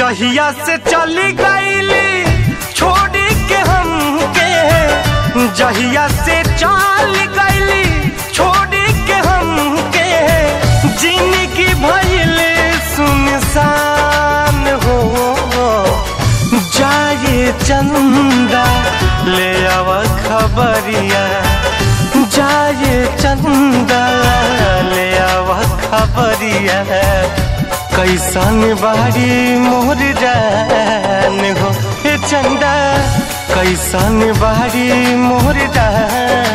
जहिया से चली गईली छोड़ी के हमके जहिया से चल गईली छोड़ी के हमके जिंदगी भइल सुनसान हो जाए चंदा ले आव खबरिया जाए चंदा ले आव खबरिया कैसन बारी मोर जान हो हे चंदा कैसन बारी मोर जान